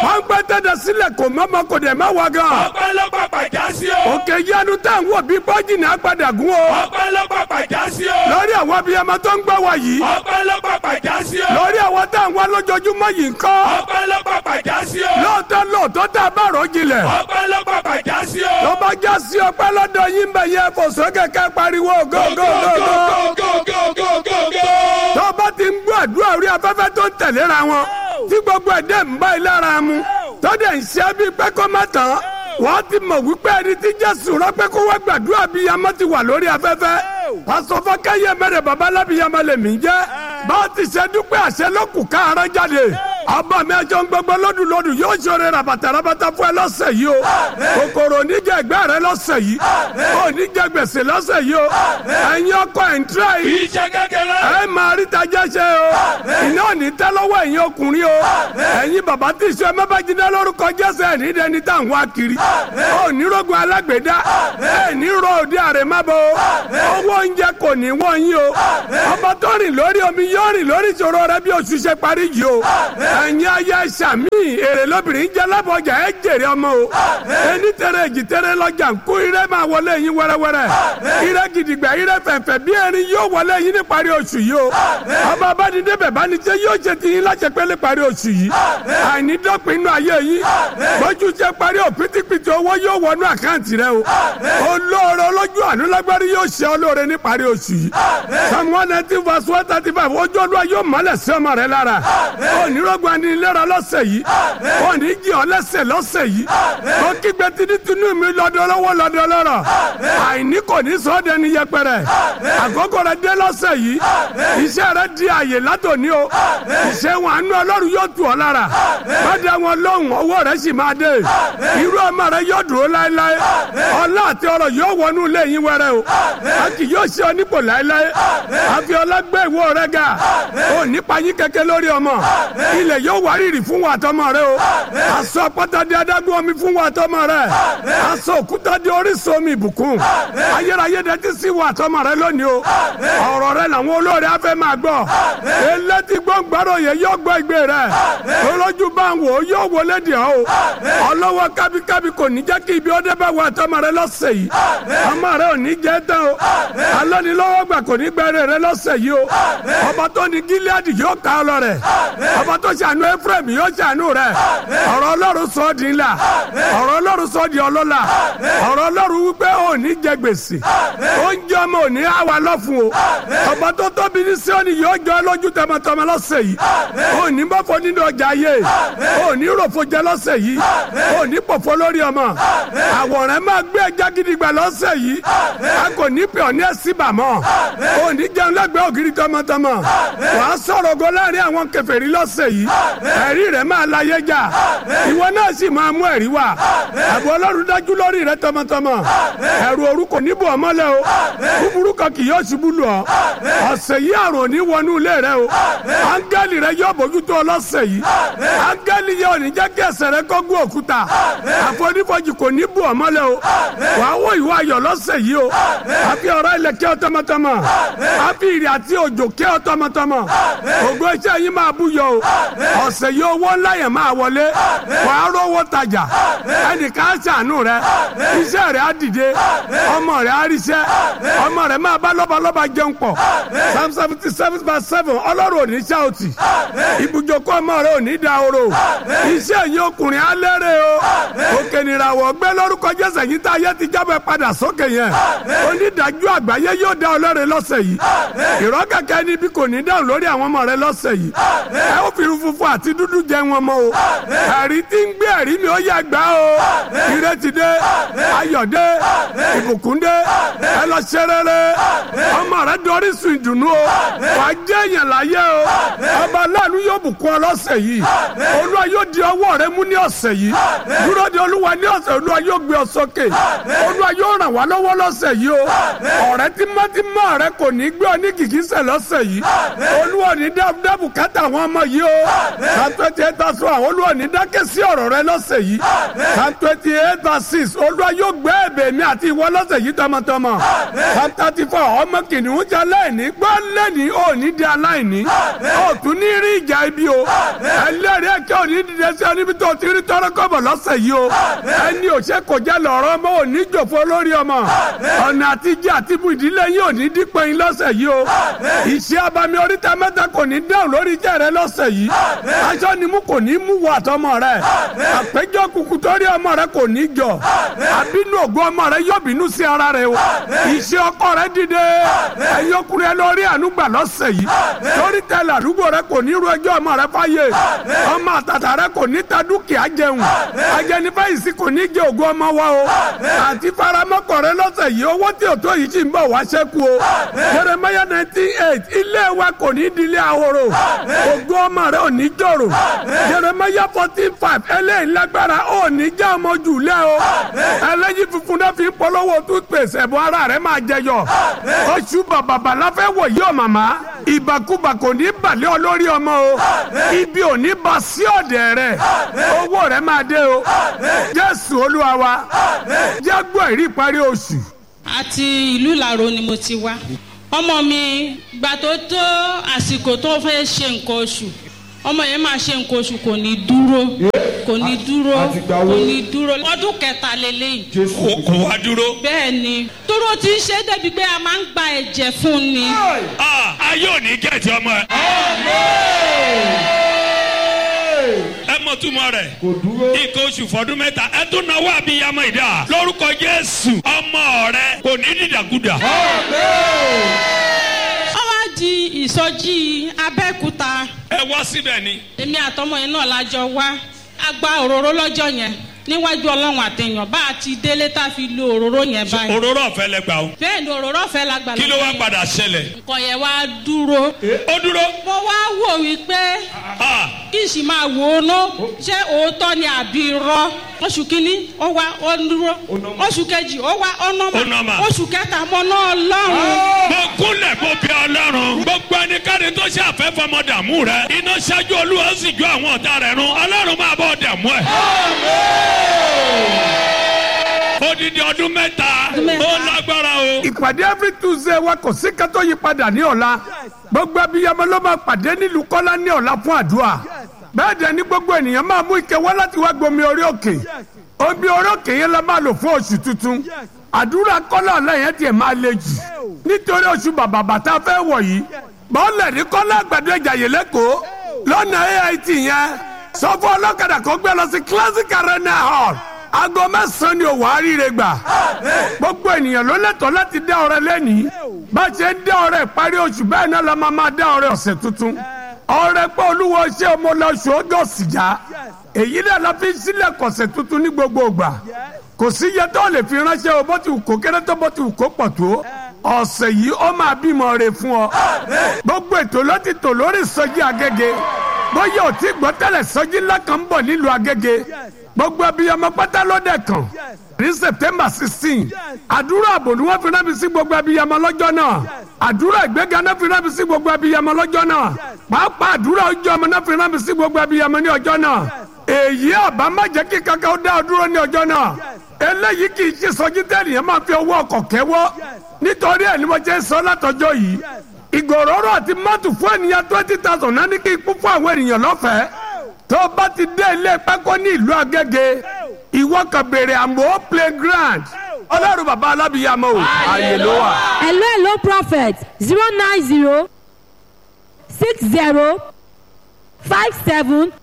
wọ́n gbé tẹ́tẹ́ sílẹ̀ kò mọ́mọ́ kò dẹ̀ má wá gan. ọpẹ́ ló pàpà já sí o. òkè yanu tá à ń wò bí bọ́jì ní agbada gún o. ọpẹ́ ló pàpà já sí o. lórí àwọn abiyamọ tó ń gbọ́ wa yìí. ọpẹ́ ló pàpà já sí o. lórí àwọn tá à ń wá lójoojúmọ́ yìí ń kọ́. ọpẹ́ ló pàpà já sí o. lóòótọ́ lóòótọ́ tá a bá rọ̀ jinlẹ̀. ọpẹ́ ló pàpà já sí o. tó bá já sí ọpẹ́ lọ́dọ̀ yín bẹ̀ yẹ fò sókè ká pariwo gógógógó. tó bá ti ń gbọ́ àdúrà orí afẹ́fẹ́ tó ń tẹ̀léra wọn tí gbogbo ẹ̀dẹ́ ń bá ilé ara mu tó dẹ̀ ń ṣe bí pé kó má tán wọ́n ti mọ̀ wípé ẹni tí jésù rán pé kó wá gbàdúrà bí yamọ́ ti wà lórí afẹ́fẹ́ pásọ fọkẹ́yẹ mẹ́rẹ̀ babalábíyamọ́ lèmi jẹ́ bá a ti ṣe dúpẹ́ àṣẹ lókù káàárọ̀ jáde ọba mi ẹjọ́ ń gbogbo lọ́dún lọ́dún yóò ṣoore rabata rabata fún ẹ lọ́sẹ̀ yìí o kòkòrò oníjẹ ẹgbẹ́ rẹ lọ́sẹ̀ yìí oníjẹ gbèsè lọ́sẹ̀ yìí o ẹ̀yin ọkọ ẹ̀ ń tẹ́ yìí iṣẹ́ kékeré. ẹ máa rí tajẹ́ ṣe o iná ò ní tẹ́ lọ́wọ́ ẹ̀yin ọkùnrin o ẹ̀yin bàbá tí ìṣe mẹ́bàjínà lórúkọ jésù ẹ̀ ní dẹni tá à ń wá kiri ó ní rogun alágbèédá ẹ̀ ní ro òde àrèmábọ̀ o owó oúnjẹ kò ní wọ́n yín o ọba tó rìn lórí omi yóò rìn lórí ìṣòro rẹ bí oṣù ṣe parí yìí o ẹ̀yin ayé sàmì èrè lóbìnrin jẹ́ lábọ̀jà ẹ̀ jèrè ọmọ o ẹni tẹ̀rẹ̀ èjì tẹ̀rẹ̀ lọ́jà ń kó ire máa wọlé yín wẹ́rẹ́wẹ́rẹ́ ire gidigba ire fẹ̀fẹ̀ bí erin yóò wọlé yín ní parí oṣù yìí o ọba abánidébẹ̀ bánijẹ́ yóò ṣe ti yín láṣẹ pé ní parí oṣù yìí àìní dọ́pin inú ayé yín bójú ṣe parí o pítípítí owó yóò wọnú àkáǹtì rẹ o olóore olójú àánú lágbárí yóò ṣe olóore ní parí oṣù yìí psalm one nineteen verse one thirty five ojú olúwa yóò mọ́lẹ̀ sí ọmọ rẹ lára onírọ́gbọ̀n ni ìlera lọ́sẹ̀ yìí òní jí ọ lẹ́sẹ̀ lọ́sẹ̀ yìí ó kígbe tinútinú mi lọ́dọ̀ lọ́wọ́ lọ́dọ̀ lọ́rọ̀ àìní kò ní sọ ọ́ dẹni yẹpẹrẹ àkókò rẹ dé lọ́sẹ̀ yìí iṣẹ́ rẹ di àyè látòní o iṣẹ́ wọn àánú ọlọ́run yóò tù ọ́ lára bàdé wọn lóhùn owó rẹ sì máa dé irú ọmọ rẹ yóò dúró láéláé ọlá àti ọrọ̀ yóò wọnú ilé yín wẹrẹ o a kì yóò ṣe ọ nípò láéláé àfi ọlá gbé ìwọ rẹ ga ò nípa yín kẹ̀kẹ́ lórí ọmọ ilẹ̀ yóò wárìrì fún wa àtọmọ rẹ o aṣọ àpáta di adágún omi fún wa àtọmọ rẹ aṣọ òkúta di orísun omi ìbùkún ayérayé dẹ ti sí wa àtọmọ rẹ lónìí o ọ̀rọ̀ rẹ làwọn olóore afẹ́ máa gbọ́ elétí gbọ́ngbàrò yẹn yóò gbọ́ ìgbé rẹ olójú bá ń wò ó yóò wọlé dì ọ́ o ọlọ́wọ́ kábíkábí kò ní jẹ́ kí ibi ọdẹ bá wa àtọmọ rẹ lọ́sẹ̀ yìí ọmọ rẹ ò ní jẹ́ tán o alọ́nilọ́wọ́ gbà kò ní gbẹ́rẹ́ rẹ lọ́sẹ̀ yìí o ọba tó ní gíláàdì yóò ká ọ lọ rẹ ọba tó ṣàánú ephraim yóò ṣàánú rẹ ọ̀rọ̀ ọlọ́run sọ ọ́ di ńlá ọ̀rọ̀ ọlọ́run sọ ọ́ di ọlọ́lá ọ̀rọ̀ ọlọ́run wípé ò ní jẹ gbèsè oúnjẹ ọmọ ò ní àwa lọ́fun o ọba tó tóbi ní síọ́nì yóò jọ ọ́ lójú tọmọtọmọ lọ́sẹ̀ yìí ò ní bọ́fọ nínú ọjà ayé ò ní ròfo jẹ lọ́sẹ̀ yìí ò ní pòfo lórí ọmọ àwòrán máa gbé ẹja gidigba lọ́sẹ̀ yìí a kò ní pè ọ́ ní ẹ̀sìn bàmọ́ ò ní jẹun lẹ́gbẹ̀ẹ́ ògiri tọmọtọmọ wàá sọ̀rọ̀ go láàrin àwọn kèfèrí lọ́sẹ̀ yìí ẹ̀rí rẹ̀ máa láyé jà ìwọ náà sì máa mú ẹ̀rí wá àbò ọlọ́run dájú lórí rẹ tọmọtọmọ ẹ̀rù òru kò ní bò ọ́ mọ́lẹ̀ o búburú kan kì yóò ṣubú lù ọ́ ọ̀sẹ̀ yìí àrùn ò ní wọnú ilé rẹ o áńgẹ́lì rẹ yóò bójútó ọ lọ́sẹ̀ yìí áńgẹ́lì yóò ní jẹ́ kí ẹsẹ̀ rẹ kó gún òkúta àfonífojì kò ní bò ọ́ mọ́lẹ̀ o wàá wọ ìwọ ayọ̀ lọ́sẹ̀ yìí o àfi ọ̀rọ̀ ilẹ̀ kí ọ tọmọtọmọ àfi ìrì àti òjò kí ọ tọmọtọmọ ògo iṣẹ́ yín máa búyọ o ọ̀sẹ̀ yìí owó ńlá yẹn máa wọlé wàá rówó tajà ẹnìkan á ṣàánú rẹ iṣẹ́ rẹ á dìde ọmọ rẹ á ríṣẹ́ ọmọ rẹ máa bá lọ́balọ́ba jẹun pọ̀ psalm seventy seven verse seven ọlọ́run ò ní ṣáòtì ibùjókòó ọmọ rẹ ò ní dahoro iṣẹ́ yìí ọkùnrin á lérè o òkè nìràwọ̀ gbé lórúkọ jésù yìí tá a yẹ ti jábọ̀ padà sókè yẹn onídàájú àgbáyé yóò dá ọlọ́run lọ́sẹ̀ yìí ìrọ́kẹ̀kẹ́ níbi kò ní dáhùn lórí àwọn ọmọ rẹ lọ́sẹ̀ yìí ẹ ó fi funfun àti dúdú jẹ wọn mọ́ o ẹ̀rí tí ń gbé ẹ̀rí mi ó yẹ gbá o ìrètí dé ayọ̀ dé ìbùkún dé ẹ lọ ṣe rere ọmọ rẹ dorí sun ìdùnnú o wà á jẹ́ èèyàn láyé o ọba aláàánú yóò bùkún ọ lọ́sẹ̀ yìí olúwa yóò di ọwọ́ rẹ mú ní ọ̀sẹ̀ yìí dúró de olúwa ní ọ̀sẹ̀ olúwa yóò gbé ọ sókè olúwa yóò ràn wá lọ́wọ́ lọ́sẹ̀ yìí o ọ̀rẹ́ tímọ́tímọ́ rẹ kò ní gbé ọ ní kìkísẹ̀ lọ́sẹ̀ yìí olúwa ní dábùdábù kátà àwọn ọmọ yìí o psalm twenty eight verse one olúwa ní dákẹ́ sí ọ̀rọ̀ rẹ lọ́sẹ̀ yìí psalm twenty eight verse six olúwa yóò gbé ẹ̀bẹ̀ mi àti ìwọ lọ́sẹ̀ yìí tọmọtọmọ ọmọ psalm thirty four ọmọ kìnìún jẹ aláìní gbọ́ lẹ́ni ò ní di aláìní ò tún ní rí ìjà ibi o ẹlẹ́rìí ẹ̀kẹ́ ò ní dìde sí ọ níbi tó ti rí tọ́rọ́ kọ́bọ̀ lọ́sẹ̀ yìí o ẹni òṣè kò jẹ́ lọ́rọ́ ọmọ ò ní jòfó lórí ọmọ ọ̀nà àtijọ́ àti ibù ìdílé yìí ò ní dípẹ́ yín lọ́sẹ̀ yìí o ìṣe abami oríta mẹ́ta kò ní dáhùn lórí iṣẹ́ rẹ lọ́sẹ̀ yìí aṣọ ni mú kò ní mú wọ àtọmọ rẹ àpéjọ kùkù torí ọmọ rẹ kò ní jọ àbínú ògùn ọmọ rẹ yóò bínú sí ara rẹ o ìṣe ọkọ rẹ dìde ẹ̀yin ọkùnrin ẹ lórí ànúgbà lọ́sẹ̀ yìí torí tẹ́lẹ̀ àdúgbò rẹ kò ní ru ẹjọ́ ọmọ rẹ fáyé ọmọ àtàtà rẹ kò ní ta dúkìá jẹun ajẹnifẹ̀yìntì kò ní jẹ ògùn ọmọ wa o àti faramọ́kọ̀ rẹ lọ́sẹ̀ yìí owó tí ò tó yìí sì ń bọ̀ wá ṣẹ́kù o Jeremiah nineteen eight ilé wa kò ní di ilé ahoro ògùn ọmọ rẹ ò ní jòrò Jeremiah fourteen five eléyìí lágbára ò ní já ọmọ jù lẹ o ẹlẹ́yìn funfun náà fi ń polówó toothpaste ẹ̀bùn ara rẹ máa jẹyọ oṣù bàbàbà la fẹ́ wò yí o màmá ìbàkúbà kò ní balẹ̀ ọ lórí ọmọ o ibi ò ní ba sí ọ̀dẹ̀ rẹ owó rẹ máa dé o Jésù Olúwa wa jágbó ìrí ìparí oṣù àti ìlú ìlàró ni mo ti wá ọmọ mi gbà tó tó àsìkò tó fẹ́ ṣe nǹkan oṣù ọmọ yẹn máa ṣe nǹkan oṣù kò ní dúró kò ní dúró kò ní dúró ọdún kẹta lélẹ́yìí Kò kò wá dúró. bẹ́ẹ̀ ni dúró ti ń ṣe é débi pé a máa ń gba ẹ̀jẹ̀ fún ni Ah, ayé ò ní gẹ̀ẹ́tì ọmọ ẹ. ẹ mọ túmọ̀ rẹ̀ nǹkan oṣù fọdún mẹ́ta ẹ tún náwó àbíyamọ ìdá lórúkọ Jésù ọmọ rẹ kò ní dídàkudà. ó wá di ìsọjí Abẹ́òkúta ẹ wá síbẹ̀ ni. èmi àtọmọ yẹn náà lájọ wá a gba òróró lọ́jọ́ yẹn níwájú ọlọ́run àtẹ̀yàn bá a ti délé tá a fi lo òróró yẹn báyìí òróró ọ̀fẹ́ lẹ gbà o. bẹ́ẹ̀ ni òróró ọ̀fẹ́ la gbà kí ló wá lọ́wọ́ yẹn. padà ṣẹlẹ̀. nǹkan yẹn wá dúró ó dúró. mo wá wò wípé Ah, kí n sì máa wò ó ná ṣé òótọ́ ni àbí irọ́ oṣù kínní ó wá ó dúró oṣù kejì ó wá ó Ó nọ́mà. nọ́mà oṣù kẹta mo ná ọlọ́run mo kúnlẹ̀ mo bí ọlọ́run. gbogbo ẹnikẹ́ni tó ṣe àfẹ́fọmọ dààmú rẹ. iná ṣáájú olúwa ó sì jó àwọn ọ̀tá rẹ̀ run. ọlọ́run máa bọ̀ dààmú ẹ̀. odidi ọdún mẹ́ta Ọdún mẹ́ta. ó lágbára o. ìpàdé every tuesday wa kò sí kátó yí padà ní ọ̀la gbogbo abiyamọ ló máa pàdé nílùú kọ́lá ní ọ̀la fún àdúrà bẹ́ẹ̀ dẹ̀ ni gbogbo ènìyàn máa mú ike wá láti wá gbomi orí òkè omi orí òkè yẹn la máa lò fún oṣù tuntun àdúrà kọ́lá ọ̀la yẹn tiẹ̀ máa le jù nítorí oṣù bàbà bàtà fẹ́ wọ̀ yìí bọ́ọ̀lẹ̀ ní kọ́lá àgbàdo ìjàyè lẹ́kọ̀ọ́ lọ́nà AIT yẹn sọ fún ọlọ́kadà kó gbé lọ sí classic arena hall aago mẹ́sàn-án ni òwò àríire gbà gbogbo ènìyàn ló lẹ́tọ̀ọ́ láti dá ọrẹ lẹ́nìí bá a ṣe ń dá ọrẹ ìparí oṣù bẹ́ẹ̀ náà la máa máa dá ọrẹ ọ̀sẹ̀ tuntun ọrẹ pé olúwo ṣé ọmọ lọ́sù ọgọ́sì já èyí náà la fi ń sílẹ̀ kọ̀sẹ̀ tuntun ní gbogbo ìgbà kò sí iye tó lè fi ránṣẹ́ o bó ti wù kó kéré tó bó ti wù kó pọ̀ tó ọ̀sẹ̀ yìí ó máa bímọ rẹ fún ọ gbogbo ètò ló ti tò lórí ìsọjí agége bóyá ò tí gbọ́ tẹ́lẹ̀ sọjí ńlá kan ń bọ̀ nílùú agége gbogbo abiyamọ pátá ló dẹ̀ kàn ní september sixteen àdúrà àbò ni wọ́n fi rábì sí gbogbo abiyamọ lọ́jọ́ náà àdúrà ìgbéga náà fi rábì sí gbogbo abiyamọ lọ́jọ́ náà pàápàá àdúrà ọjọ́ ọmọ náà fi rábì sí gbogbo abiyamọ ní ọjọ́ náà èyí àbá má jẹ́ kí kankan ó dá ọ dúró ní ọjọ́ náà eléyìí kì í ṣe sọjí tẹ́lẹ̀ máa fi owó ọkọ̀ kẹ́wọ́ nítorí ẹ̀ ni mo jẹ́ sọ látọjọ́ yìí ìgòròrò àti mọ́tò fún ènìyàn twenty thousand náà ní kí ikú fún àwọn ènìyàn lọ́fẹ̀ẹ́ tó o bá ti dé ilé pákó ní ìlú Agége ìwọ kan béèrè àmọ́ playground ọlọ́run bàbá alábìyàmọ́ o ààyè ló wà. hello hello prophet zero nine zero six zero five seven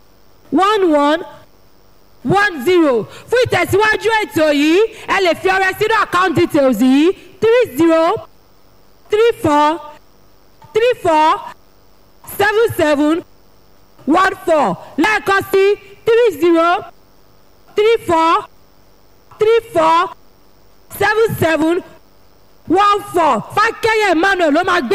one one one zero fún ìtẹ̀síwájú ètò yìí ẹ lè fi ọrẹ sínú account details yìí three zero three four three four seven seven one four lẹ́ẹ̀kan sí three zero three four three four seven seven one four fákẹ́yẹ̀ emmanuel ló máa gbé